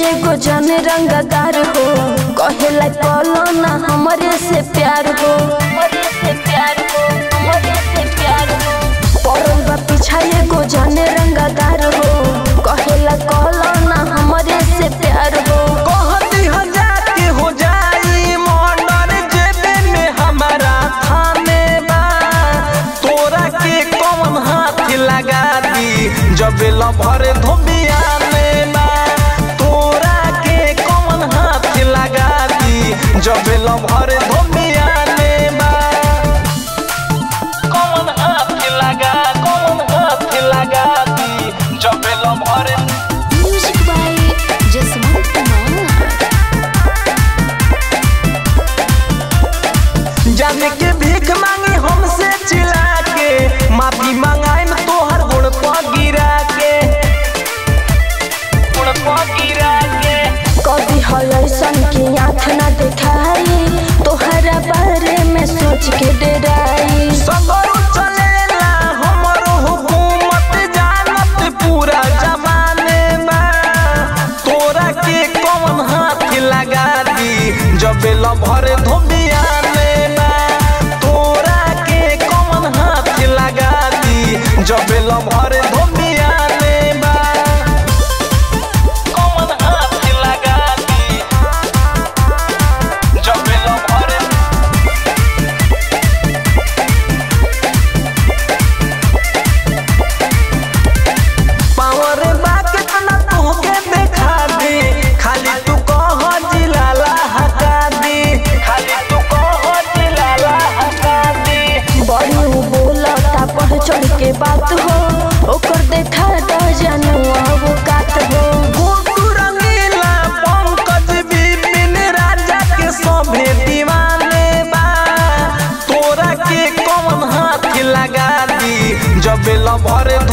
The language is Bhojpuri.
एगो जन रंगदार हो कहेला कलो ना हमरे से प्यार हो हमरे से प्यार हो हमरे से प्यार हो पड़ल बा पीछा एगो जन रंगदार हो कहेला कलो ना हमरे से प्यार हो कहती हजार के हो जाई मर्डर जेबे में हमारा थाने बा तोरा के कौन हाथ लगा दी जब लभर धोबिया में बा तोरा के कौन हाथ लगा दी जब लभर धोबिया में बा कौन हाथ लगा कौन हाथ लगा दी जब lover music by Jaswant Kumar जाने के भीख मांगी हमसे चिल्ला के माफी मंगाए में तोहर गुण को गिरा के गुण को गिरा के कभी हलसन की आँख न दिखाई तोहरा बारे में सोच के डराई सगरो चलेला हमरो हुकूमत जानत पूरा जमाने में तोरा के कौन हाथ लगा दी जब लभर धोबिया में बा तोरा के कौन हाथ लगा दी जब लभर धोबिया में बा कौन हाथ लगा दी जब लभर पावर बाके तना तोहके देखा दे खाली तू कह जिलाला हका दे खाली तू कह जिलाला हका दे बड़ी उ बोलता बढ़ चढ़ के बात हो ओकर देखा द जानू अब कात हो गुड्डू रंगीला पंकज बिपिन राजा के सभे दीवाने बा तोरा के कौन हाथ लगा दी जब लभर